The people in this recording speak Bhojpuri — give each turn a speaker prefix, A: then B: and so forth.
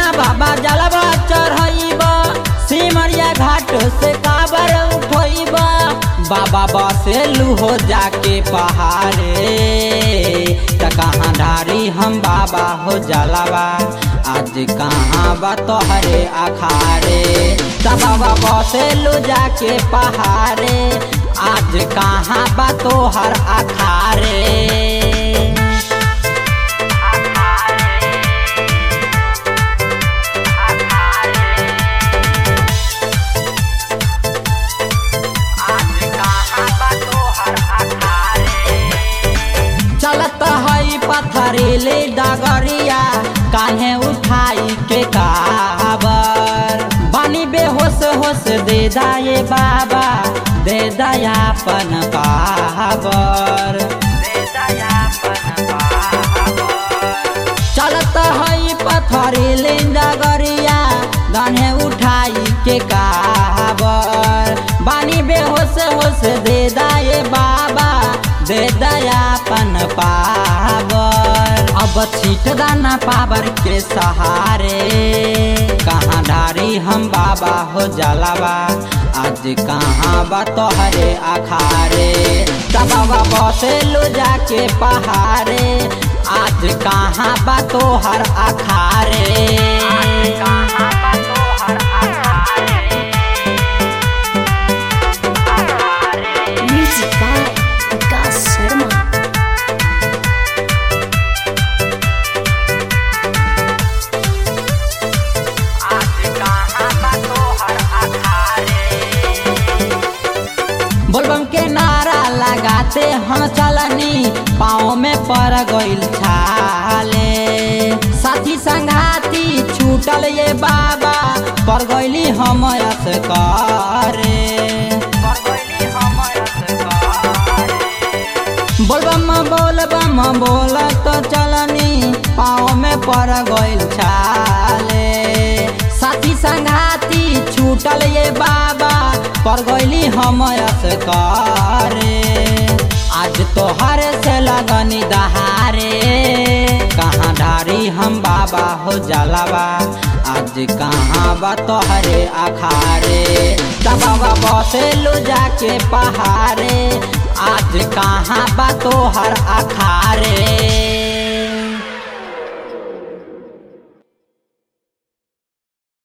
A: कहाँ बाबा जलवा चढ़ब सिमरिया घाट से काबर उठब बाबा बसेलू हो जाके पहाड़े त कहाँ ढारी हम बाबा हो जलवा आज कहाँ बा तोहरे अखारे त बाबा बसेलू जाके पहाड़े आज कहाँ बा तोहर अखारे चलत हई पथरीले डगरिया कान्हे उठाई के काबर बानी बेहोश होश दे दाए बाबा दे दयापन काबर चलत हई पथरीले डगरिया कान्हे उठाई के काबर बानी बेहोश होश दे दाए बाबा दे दयापन पावर अब छीट दाना पावर के सहारे कहाँ ढारी हम बाबा हो जलावा आज कहाँ बा तोहरे अखारे बाबा बसे लो जाके पहाड़े आज कहाँ बा तोहर अखारे कहाँ बा तोहर
B: Music by Vikas Sharma.
A: बोलबम के नारा लगाते हम चलनी पाँव में पड़ गइल छाले साथी संघाती छूटल ये बाबा पड़ गइली हम करे बोलबम बोलबम बोल तो चलनी पाँव में पड़ गइल छाले साथी संघाती छूटल ये बाबा पड़ गइली हम करे आज तोहर से लगनी दहारे कहाँ ढारी हम बाबा हो जलावा आज कहाँ बा तोहरे अखारे बाबा बसे लो जाके पहाड़े आज कहाँ बा तोहर अखारे